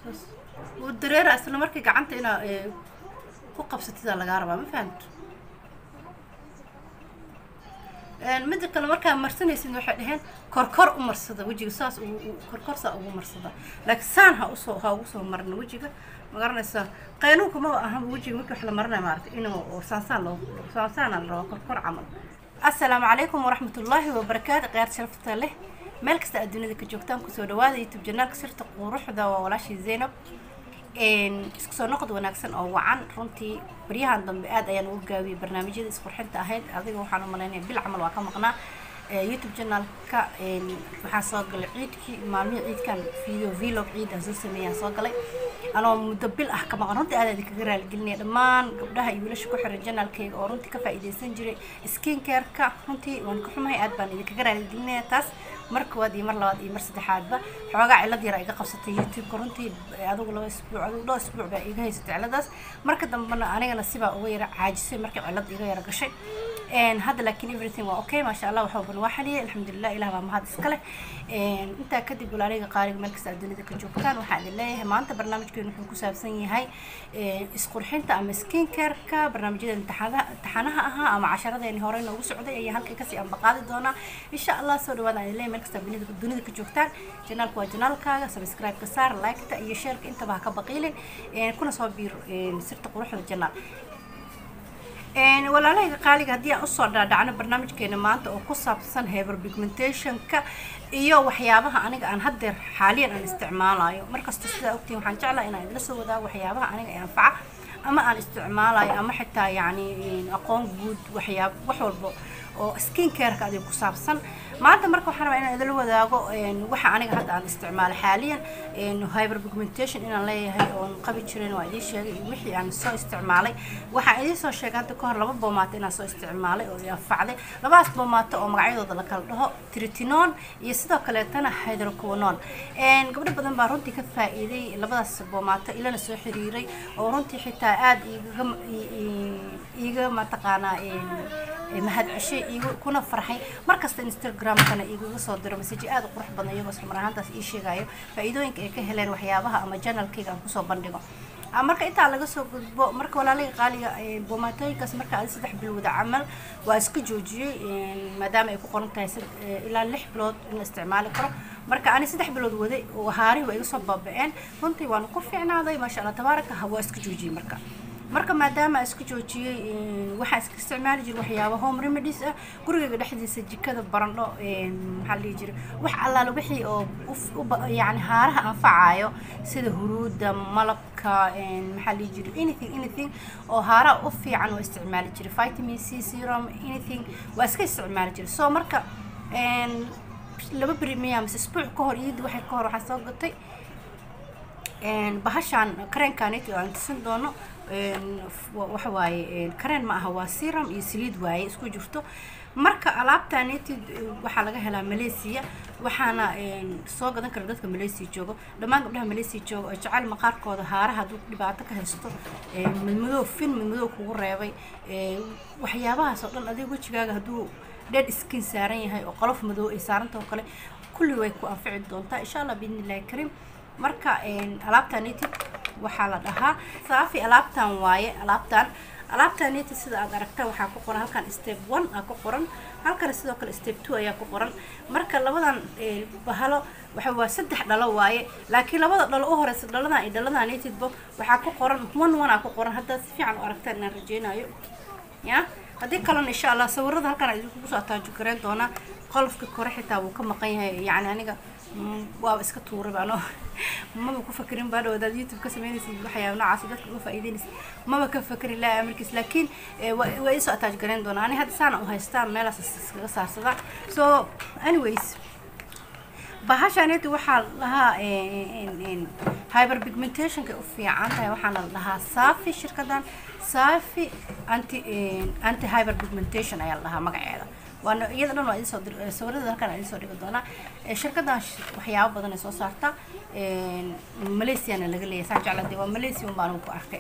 saas wuu dareera isla markii gacanta inaa ee, ku qabsatidaa lagaa rabaa ma fahamto Een, midda kale markaa marsanaysid waxay dhaheen korkor u marsada wejiga saas ugu- u- korkor saa ugu marsada laakiin saan ha usoo ha ugu soo marna wejiga ma garanaysaa qaynuunka ma aha wejiga markii wax la maranayo maaragtay inuu oo saansaan loo saansaana la rabaa korkor camal assalaamu calaykum waraxmatullaahi wabarakaatu khiyaar sharafta leh meel kasta aad dunida ka joogtaan kusoo dhawaada youtube janaalka sirta quruxda waa walaashii zaynab een, isku soo noqod wanaagsan oo wacan runtii baryahan dambe aad ayaan ugu gaabiyey barnaamijyada isqurxinta ahayd adiga waxaan u malaynaya bil camal waa ka maqnaa ee, youtube janaalka een, waxaa soo galay ciidkii maalmihii ciidkan video vlog ciid aan soo sameeyaan soo galay anoo muddo bil ah ka maqan runtii aad aad kaga raaligelinaya dhammaan gabdhaha iyo wiilasha ku xiran janaalkayga oo runtii ka faa'iidaysan jiray skin care-ka runtii waan ka xumahay aad baan idinkaga raaligelinaya taas mar koowaad iyo mar labaad iyo mar saddexaadba xoogaa cilad yara iga qabsatay youtube-ka runtii adigu laba isbuuc adigu dhowr isbuuc baa iga haysatay ciladaas marka dambena anigana sibaa uga yara caajisay markii cilad iga yara gashay Een, hadda laakiin everything waa okay maasha allah waxa ban waa xaliyay alxamdulilah ilah baa mahad iska leh Een, intaa kadib walaaliga qaaliga meel kasta aad dunida ka joogtaan waxaan idin leeyahay maanta barnaamijkeenu wuxuu ku saabsan yahay een, isqurxinta ama skin care-ka barnaamijyada imtixaanaha imtixaanaha ahaa ama casharadeeni hore noogu socday ayaa halkay kasii ambaqaadi doonaa insha allah soo dhawaada aan idin leeyahay meel kasta aad dunida dunida ka joogtaan janaalku waa janaalkaaga subscribe-ka saar like-ta iyo share-ka intaba ha ka baqiilin Een, kuna soo biir een, sirta quruxda janaal Een, walaalahayga qaaliga haddii aan usoo dhaadhacno barnaamijkeena maanta oo ku saabsan haber pigmentationka iyo waxyaabaha aniga aan haddeer xaaliyan aan isticmaalayo markasta sidaa ogtiin waxaan jeclaa inaan idila soo wadaago waxyaabaha aniga ee anfaca ama aan isticmaalayo ama xitaa yacni een, aqoon guud waxyaab wax walba oo skin care-ka adiga ku saabsan maanta marka waxaan rabaa inaan idila wadaago een, waxa aniga hadda aan isticmaalo xaaliyan een, hyper pigmentation inaan leeyahay oon qabi jirin waa idiin sheegay iyo wixii aan soo isticmaalay waxaan idiin soo sheegay hadda kahor laba boomaato inaan soo isticmaalay oo i anfacday labadaas boomaato oo magacyadooda la kala dhaho tritinon iyo sidoo kaleetana hydroquinone Een, gabdho badan baa runtii ka faa'iiday labadaas boomaato ilana soo xiriiray oo runtii xitaa aad igaga i- i- iiga mataqaanaa een, ee mahad ceshay igu kuna farxay markasta instagramkana igaga soo diro message aad u qurux badan iyagoo isla mar ahaantaas ii sheegayo faa'iidooyinka ay ka heleen waxyaabaha ama janalkayga aan kusoo bandhigo Ah, marka intaa laga soo gudbo marka walaaliga qaaliga ee, boomaatooyinkaas marka adi saddex bilowda camal waa iska joojiyey een, maadaama ay ku qoran tahay sad- ee, ilaa lix bilood in la isticmaali karo marka ani saddex bilood waday oo haarihi waa iga soo baaba'een runtii waan ku fiicnaaday maasha allah tabaaraka ha waa iska joojiyey marka marka maadaama aan iska joojiyey een, waxaan iska isticmaali jiray waxyaaba home remedies ah gurigayga dhexdiisa jikada barandho een, maxaa la dhihi jiray wax allaale wixii oo uf- u ba- yacni haaraha anfacayo sida huruuda malabka een, maxaa la dhihi jiray anything anything oo haaraha u fiican oo isticmaali jiray vitamin c serum anything waa iska isticmaali jiray so marka een, laba beri miyaa mise isbuuc ka hor iyadii waxay ka hor waxaan soo gatay een, bahashaan kareenkaaniti oo aan tusin doono een, f- wa- waxa waaye een, kareen ma aha waa serum iyo saliid waaye isku jirto marka alaabtaaniti waxaa laga helaa malaysia waxaana een, soo gadan kara dadka malaysia joogo dhammaan gabdhaha malaysia jooga oo jecel maqaarkooda haaraha hadduu dhibaato ka haysto een, madmadow fin madmadow kugu reebay een, waxyaabahaas oo dhan adiga wejigaaga hadduu dead skin saaran yahay oo qolof madow ay saaranta oo kale kulli way ku anfici doontaa insha allah biidni illahi kariim marka een, alaabtan native waxaa la dhahaa saafi alaabtan waaye alaabtan alaabtan native sida aad aragta waxaa ku qoran halkan step one aa ku qoran halkan sidoo kale step two ayaa ku qoran marka labadan ee, bahalo waxa waa saddex dhalo waaye laakiin labada dhalo u horeysa dhaladan iyo dhaladan native waxaa ku qoran one one aa ku qoran haddaad si fiican u aragtaan inaan rajeynayo ya haddii kalena insha allah sawirada halkan aan idinku soo ataajo gareyn doonaa qolofka kore xitaa wuu ka maqan yahay yacni aniga mm, waaba iska tuuray baano maba ku fakerin baa dhawadaad youtube ka sameynaysid waxyaaba noocaas dadka uga faa'iideynaysid maba ka fakerin laa amarkiis laakiin eh, waa waa isoo ataaj gareyn doonaa ani hadda saana u haystaa meelaas is- iskaga saarsadaa so anyways bahashaaneti waxaa la dhahaa hyper pigmentationka u fiican tahay waxaana la dhahaa safi shirkadan safi anti anti hyper pigmentation ayaa la dhahaa magaceeda waana iyada dhan waa idinsoo dir sawirada halkan aan idinsoo dhigi doonaa Eh, shirkadan sh- waxyaabo badan ay soo saartaa malaysiana laga leeyahay saan jeclaa dee waa malaysia un baan ku arkay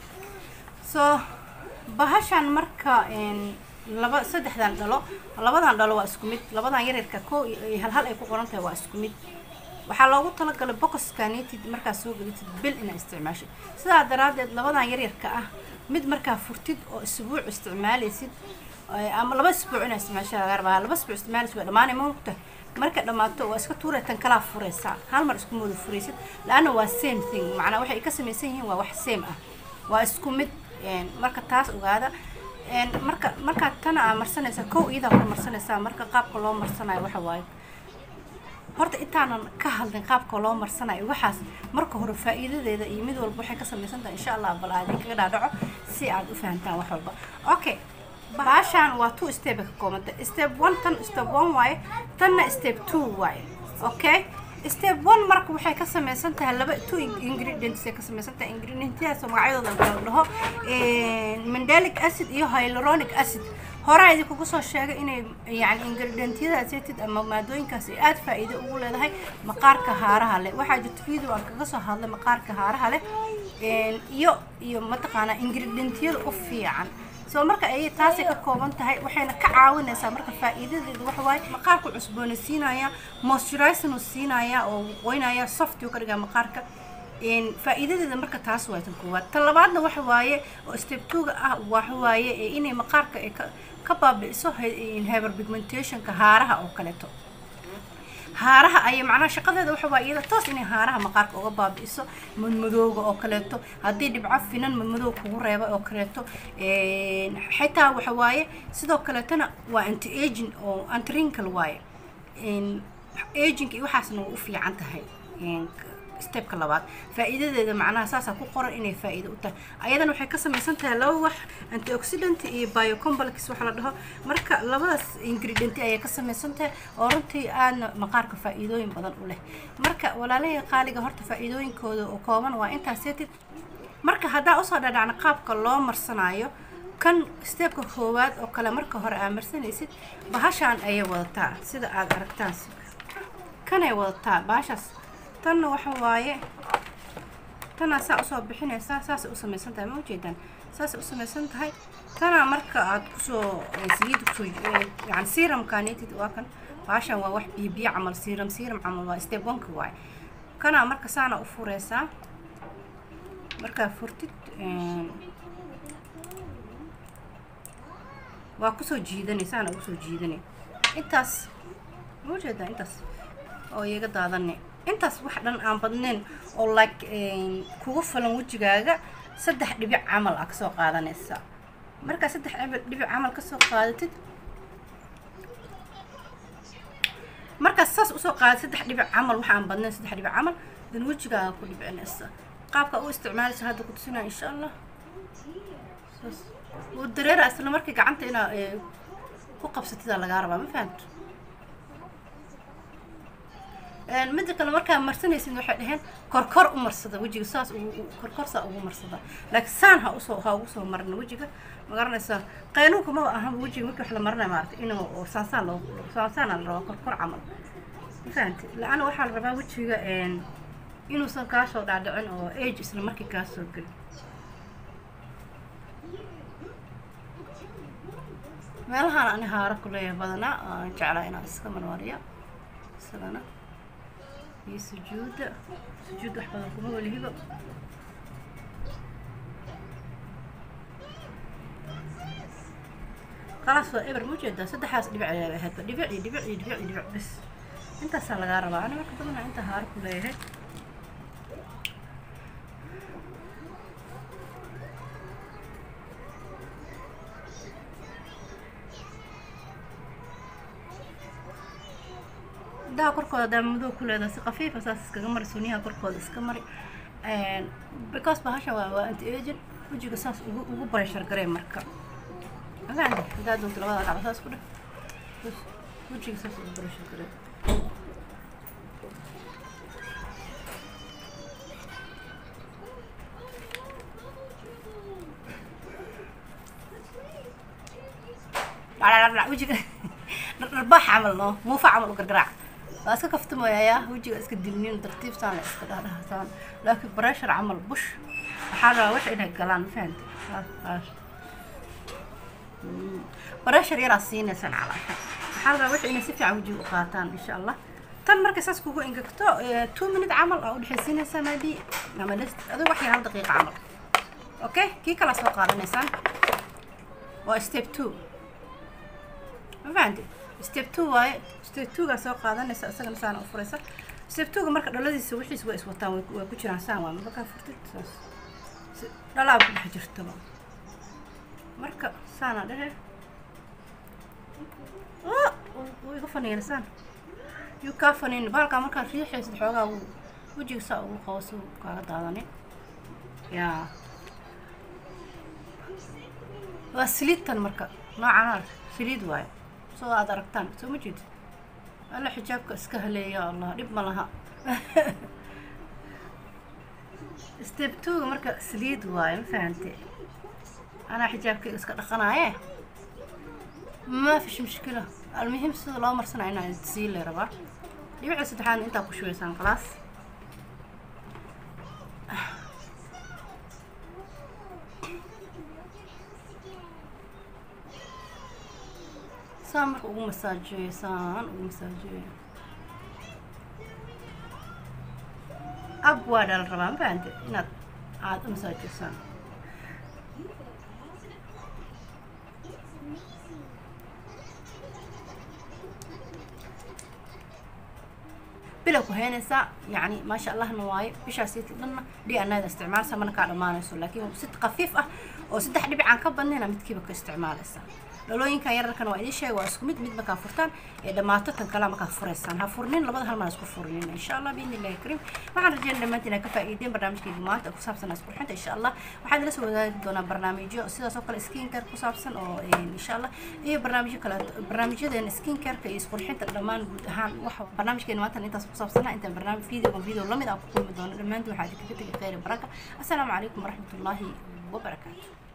so bahashan marka een, laba saddexdan dhalo labadan dhalo waa isku mid labadan yaryarka ko iyo iyo hal hal ay ku qoran tahay waa isku mid waxaa loogu talagalay boxkanitid markaa soo gelitid bil inaad isticmaashid sidaa daraaddeed labadan yaryarka ah mid markaa furtid oo isbuuc isticmaalaysid ama laba isbuuc inaad isticmaasha laga rabaa laba isbuuc isticmaalaysid waa dhamaanay maogta marka dhammaato waa iska tuuray tan kalaa furaysaa hal mar isku mooda furaysid la-anna waa same thing macnaa waxay ka samaysan yihiin waa wax same ah waa isku mid marka taas ogaada marka markaad tana aa marsanaysaa kow iyadaa hor marsanaysaa marka qaabka loo marsanayo waxa waaye horta intaanan ka hadlin qaabka loo marsanayo waxaas marka hore faa'iidadeeda iyo mid walba waxay ka samaysan tahay insha allah bal aad kaga dhaadhaco si aad u fahantaan wax walba okay baashaan waa two step ka koobanta step one tan step one waaye tanna step two waaye okay step one marka waxay ka samaysan tahay laba two ingredients ay ka samaysan tahay ingredientyadaas oo magacyadooda kala dhaho mandelic acid iyo hyaluronic acid horaa idinkugu soo sheegay inay yani ingredientyadaas yatid ama maadooyinkaas ay aada faa'iido ugu leedahay maqaarka haaraha leh waxaa jirta video aan kaga soo hadlay maqaarka haaraha leh iyo iyo mataqaanaa ingredientyada u fiican soo marka ay taasay ka kooban tahay waxayna ka caawinaysaa marka faa'iidadeedu waxa waaye maqaarku cusboonaysiinaya moisturizing uu siinaya oo qoynaya soft uu ka dhigaa maqaarka faa'iidadeeda marka taas waa tan koowaad tan labaadna waxa waaye oo step two-ga ah waxa waaye inay maqaarka ay ka ka baabi'iso hyper pigmentationka haaraha oo kaleeto haaraha ayay macnaha shaqadeeda waxa waa iyada toos inay haaraha maqaarka uga baabi'iso madmadooga oo kaleeto haddii dhibco finan madmadooga kugu reeba oo kaleeto xitaa waxa waaye sidoo kaleetona waa anti aging oo anti wrinkle waaye aging iyo waxaasna way u fiican tahay stepka labaad faa'iidadeeda macnaha saasaa ku qoran inay faa'iido u tahay ayadana waxay ka samaysan tahay laba wax antioxidant iyo biocomplex waxa la dhaho marka labadaas ingredient ayay ka samaysan tahay oo runtii aadna maqaarka faa'iidooyin badan u leh marka walaalahii qaaliga horta faa'iidooyinkooda oo kooban waa intaas yatid marka haddaa usoo dhadhacna qaabka loo marsanaayo kan stepka koowaad oo kale marka hore aa marsanaysid bahashaan ayay wadataa sida aada aragtaan kanay wadataa bahashaas tanna waxa waaye tanaa saa usoo bixinaysaa saasay u samaysan tahay ma ujeedaan saasay u samaysan tahay tanaa marka aad kusoo saliida kusoo yani siramkanetid waa kan baashan waa wax biyo biyo camal siram siram camal waa step oneka waaye kanaa marka saana u furaysaa markaa furtid waa kusoo jiidanay saana ugusoo jiidanay intaas ma ujeedaa intaas oo iyaga daadanay intaas wax dhan aan badnayn oo like kugu falan wejigaaga saddex dhibic camal ah kasoo qaadanaysa markaa saddex dhibic camal kasoo qaadatid markaas saas usoo qaada saddex dhibic camal waxa aan badnayn saddex dhibic camal dan wejigaaga ku dhibcinaysa qaabka u isticmaalaysa hadda ku tusinaya insha allah saas wuu dareera isla markii gacanta inaa ku qabsatidaa lagaa rabaa ma fahamto midda kale markaa marsanaysid waxay dhaheen korkor u marsada wejiga saas korkor saa ugu marsada laakiin saan ha usoo ha ugu soo marna wejiga ma garanaysaa qaynuunka maba ahan wejiga markii wax la marinaya maarata inuu saansaan loo saansaana la rabaa korkor camal ma fahamti la-ana waxaa la rabaa wejiga inuusan kaasoo dhaadhicin oo age isla markii kaasoo gelin meelahaan ani haara ku leeyahay badanaa aan jeclaa inaan iska marmariya isagana iyo sujuudda sujuud wax badan kuma welihiba khalaas waa eber ma ujeedaa saddexdaas dhibic ayaa ahaydba dhibic iyo dhibic iyo dhibic iyo dhibic bes intaasaa lagaa rabaa ani marka badanaa inta haara ku leeyahay indhaha korkooda hadaa madow ku leedahay si khafiifa saas iskaga mari suniyaha korkooda iska mari because bahasha waa waa anti agent wejiga saas ugu ugu bareshar garee marka agaande hadaa doonto labada dhacba saas ku dheh wejiga saas ugu bareshar garee wejiga dharbaax camal no muufa camal u gargaraac waa iska kaftamooyayaa wejiga iska dilnin tartiibtaan la iska dhahdhahsaan laakiin breshar camal bush waxaa rabaa wax inay galaan mafahanta breshar yaraa siinaysaan calaasha waxaa rabaa wax inay si fiican wejiga u qaataan insha allah tan markay saas kugu engegto two minute camal aa udhexaysiinaysaa maybe ama adigo wax yar hal daqiiqa camal okay kii kalaa soo qaadanaysaan waa step two ma fahanti step two waaye step two-gaa soo qaadanaysa isagana saana u furaysa step two-ga marka dhaladiisa wixiis waa iswataan waa ku jiraan saan waa markaa furtid saas dhalaa ku dhex jirtaba marka saana dhehe wuu iga faniinsaan yuu kaa faniin baalkaa markaa riixaysid xoogaa wuu wejiga saa ugu qabo si kaaga daadanin yaa waa saliidtan marka noocan saliid waayo soo aad aragtaan soo ma jeedid alla xijaabka iska haleeya allah dhib ma laha step two-ga marka saliid waayo ma fahante anaa xijaabkayga iska dhaqanaaye ما فيش مشكلة المهم سيدا لو مرسنا هنا تسيل ربا يبقى سدحان انت اكو شوية سان خلاص سان مرق ugu masaajeeyo saan ugu masaajeeyo ab waa dhal rabaa ma fahante inaad aada u masaajeysaan bilow ku heynaysaa yani maasha allahna waaye bishaas dhanna d n da isticmaalsa mana kaa dhammaanayso laakiin si khafiif ah oo saddex dhibicaan ka badnayna midkiiba ka isticmaalaysaa dhalooyinkan yararkana waa idiin sheega waa isku mid mid markaa furtaan ee dhammaato tan kalea markaa furaysaan ha furnin labada hal maan isku furnin insha allah biidni illahi kariim waxaan rajeyna dhammaantiin ka faa'iideen barnaamijkayga maanta ku saabsan isqurxinta insha allah waxaad ila soo wadaagi doonaa barnaamijyo sidaas oo kale skin care ku saabsan oo insha allah iyo barnaamijyo kale barnaamijyadeena skin careka iyo isqurxinta dhammaan guud ahaan waxa barnaamijkeena maanta intaas ku saabsanaa intaan barnaamij video video lamid aan ku kulmi doono dhammaantiin waxaa idinkaga tegay khayr baraka assalaamu calaykum waraxmatullaahi wabarakaatu